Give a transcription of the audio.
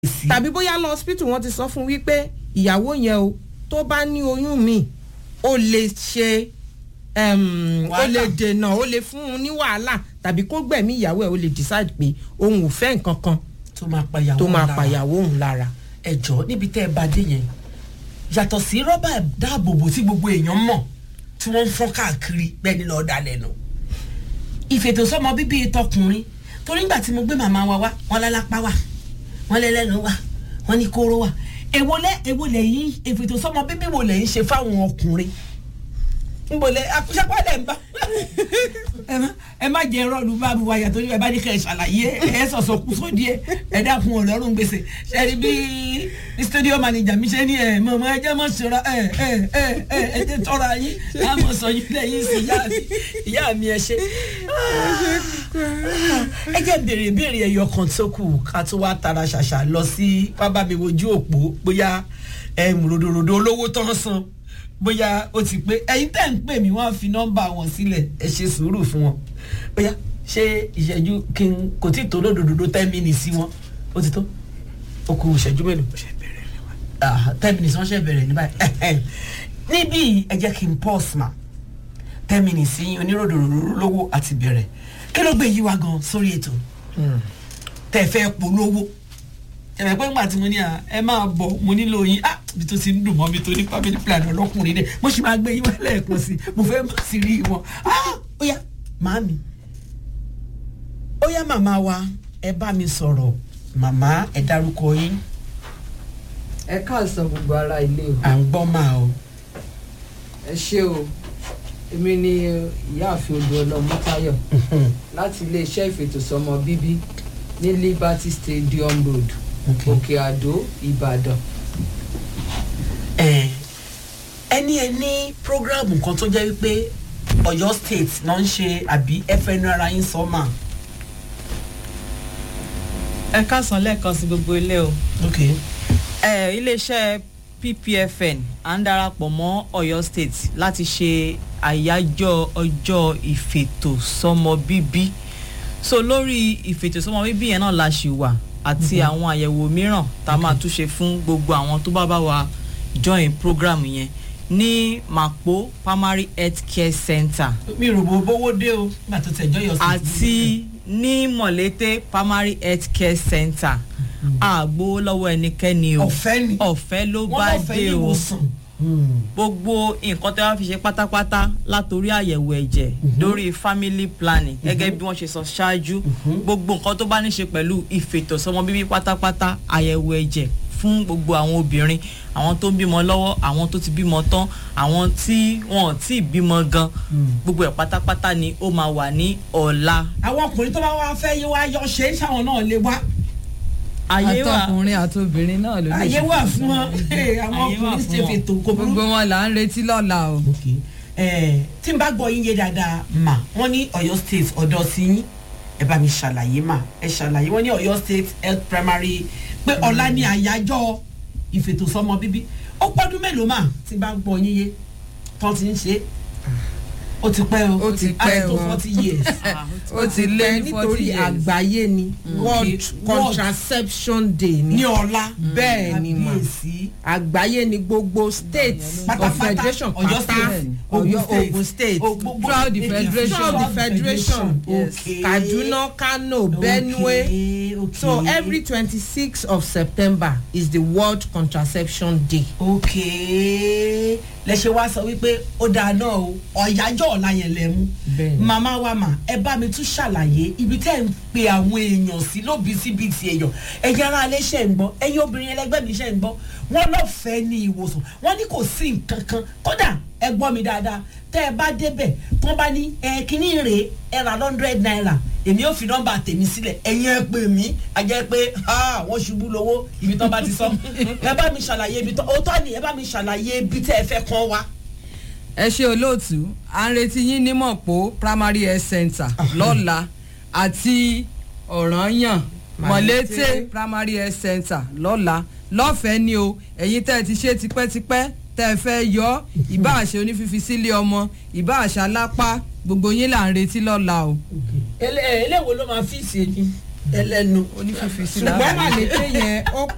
sí. tàbí bóyá lọ hospital wọn ti sọ fún wípé ìyàwó yẹn o tó bá ní oyún mi ó lè ṣe um, ó Wàhálà. lè dènà ó lè fún un ní wàhálà tàbí kó gbẹ̀mí ìyàwó ẹ̀ ó lè decide pé òun ò fẹ́ nǹkan kan tó máa pa ìyàwó tó máa lára. pàyàwó òun lára. ẹjọ́ níbi tẹ́ ẹ bá dé yẹn yàtọ̀ sí rọ́bà dáàbòbò tí gbogbo èèyàn mọ̀ tí wọ́n ń fọ́n káàkiri bẹ́ẹ̀ ni lọ́ọ́ dalẹ̀ nù. ìfètòsọ́mọ bíbí tọkùnrin torí ńgbà tí mo gbé màmá wa wá wọn lálápá wà wọn lẹ́lẹ́nu wà wọn ní kóró wà èwo lẹ èwo lẹ́yìn ìfètòsọ́mọ bíbí wo lẹ́yìn ṣe fáwọn ọkùnrin nbọlẹ akúṣapá lẹ ń bá ẹ má ẹ má jẹ rọlù bá mi wáyà torí ẹ bá ní kẹ ẹ ṣàlàyé ẹ sọsọ kú só díẹ̀ ẹ dákun ọlọ́run gbèsè ṣẹni bí bí studio manager mi ṣe ní ẹ mọ ọmọ ẹjẹ mọ sọra ẹ ẹ ẹ ẹ ẹ jẹ tọrọ yín láàmú sọ yín lẹ́yìn sí ìyá mi ìyá mi ẹ ṣe. ẹ jẹ́ béèrè béèrè ẹyọ kan tó kù ká tó wá tara ṣàṣà lọ sí pábá mi wojú òpó bóyá ẹ mùròdòròdò olówó tán san bóyá ó ti pé ẹyin tẹ́ ń pè mí wọ́n á fi nọ́mbà wọn sílẹ̀ ẹ ṣe sùúrù fún wọn bóyá ṣé ìṣẹ́jú kí n kò tí ì tó lódòdó ten minutes sí wọn ó ti tó ó kù ìṣẹ́jú mélòó Ah, ten minutes wọ́n ṣe bẹ̀rẹ̀ ní báyìí níbí ẹ jẹ́ kí n pause ma ten minutes sí oníròdòdó lówó àti bẹ̀rẹ̀ kí ló gbé yí wa gan sórí ètò tẹ́ ẹ fẹ́ polówó ẹ̀rẹ̀ pé ńgbà tí mo ní à ẹ máa bọ̀ mo nílò yín ah ibi tó ti ń dùn mọ́ mi tó ní family plan ọlọ́kùnrin dẹ̀ mo sì máa gbé yín wá lẹ́ẹ̀kan sí mo fẹ́ má sí rí wọn ah ó yá màámi ó yá màmá wa ẹ bá mi sọ̀rọ̀ màmá ẹ dárúkọ yín ẹ káàsán gbogbo ara ilé o à ń gbọ́ máa o ẹ ṣé o èmi ni ìyáàfin odòọlọmọ táyọ̀ láti iléeṣẹ́ ìfètòsọ́mọ bíbí ní liberty stadium road Okay. òkè àdó ìbàdàn ẹ ẹni ẹ ní programu kan tó jẹ́ wípé ọ̀yọ́ state náà ń ṣe àbí fn ara yín sọ mà ẹ káàsán lẹ́ẹ̀kan sí gbogbo ilé o okay. ẹ iléeṣẹ́ ppfn à ń darapọ̀ mọ́ ọ̀yọ́ state láti ṣe àyájọ́ ọjọ́ ìfètòsọ́mọ bíbí so lórí ìfètòsọ́mọ bíbí yẹn náà la ṣì wà àti àwọn àyẹ̀wò mìíràn tá a máa tún ṣe fún gbogbo àwọn tó bá bá wa join program yẹn ní mapo primary health care center mi rò bó bówó dé o nígbà tó tẹ̀ jọ́yọ̀ sí. àti ní mọ̀lété primary health care center àgbo lọ́wọ́ ẹnikẹ́ni o ọ̀fẹ́ ni ọ̀fẹ́ ló wọ́n bá lọ́fẹ́ dé ní o ìwòsàn. gbogbo nǹkan tí wọ́n fi ṣe pátápátá látòrí àyẹ̀wò ẹ̀jẹ̀ lórí family planning gẹ́gẹ́ bí wọ́n ṣe sọ ṣáájú gbogbo nǹkan tó bá ní ṣe pẹ̀lú ìfètòsọ́mọ bíbí pátápátá àyẹ̀wò ẹ̀jẹ̀ fún gbogbo àwọn obìnrin àwọn tó ń bímọ lọ́wọ́ àwọn tó ti bímọ tán àwọn tí wọn ò tí ì bímọ gan gbogbo ẹ̀ pátápátá ni ó máa wà ní ọ̀la àwọn ọkùnrin tó bá wá fẹ́ yí wá yọ ṣe é sáwọn náà lè wá ayé wà àtọkùnrin àtobìnrin náà ló lè àyè ṣe wà fún wọn Hey, àwọn Àyè wà ọkùnrin fún ṣe wọn. fètò kò burú. gbogbo wọn là ń retí lọ́la o Okay. Eh, tí n bá gbọ́ yín yé dáadáa mà wọ́n ní ọ̀yọ́ state ọ̀dọ́ sí yín ẹ bá mi ṣàlàyé mà ẹ ṣàlàyé wọ́n ní ọ̀yọ́ state health primary pé ọ̀la ní àyájọ́ ìfètòsọ́mọ bíbí ó pọ́dún mélòó mà tí n bá gbọ́ yín yé tán ti ń ṣe é ó ti pẹ́ o Ó ti pẹ́ á tó o. forty years ó ti lé ní forty nítorí years àgbáyé ni world World. contraception day ní ni ọ̀la bẹ́ẹ̀ ni mà Kábíyèsí. àgbàyé ni gbogbo states Pátápátá, of federation Ọ̀yọ́ pátá state, Ọ̀yọ́ Ogun ogun state O- gbogbo- Throughout the federation. Throughout the federation. Yes. Okay. kaduna kano benue Okay, okay. so every twenty-six of september is the world contraception day. okay lẹ ṣe wá sọ wípé ó dáa náà o ọ̀yájọ́ ọ̀la yẹn lẹ mú Bẹ́ẹ̀ni. màmá wa mà ẹ bá mi tún ṣàlàyé ibi tẹ́ ẹ̀ ń pe àwọn èèyàn sí lóbísíbitì èèyàn ẹ̀yin ará alẹ́ ṣẹ̀ ń gbọ́ ẹ̀yin obìnrin ẹlẹgbẹ́ mi ṣẹ̀ ń gbọ́ wọ́n lọ́fẹ̀ẹ́ ní ìwòsàn wọ́n ní kò sí nǹkan kan kódà ẹ gbọ́ mi dáadáa tẹ́ ẹ bá débẹ̀ tán bá ní ẹ kíní rèé ẹ ra hundred naira èmi ò fi nọ́mbà tèmi sílẹ̀ ẹ̀yin ẹ pè mí a jẹ́ pé ha, wọ́n ṣubú lówó ibi tán bá ti sọ ẹ bá mi ṣàlàyé ibi tán òótọ́ ni ẹ bá mi ṣàlàyé ibi tẹ́ ẹ fẹ́ kàn wá. ẹ ṣe olóòtú à ń retí yín ní mọ̀pó primary health center lọ́la àti ọ̀ranyàn mọ̀lété primary health center lọ́la lọ́fẹ̀ẹ́ ni o ẹ̀yin tẹ́ ẹ ti ṣe tipẹ́tipẹ́ tẹ́ ẹ fẹ́ yọ ìbá àṣẹ onífífi sílé ọmọ ìbá àṣà lápá gbogbo yín là ń retí lọ́la o. eléwo ló máa fi ṣe ni ẹlẹ́nu onífífi sílé ṣùgbọ́n màlété yẹn ó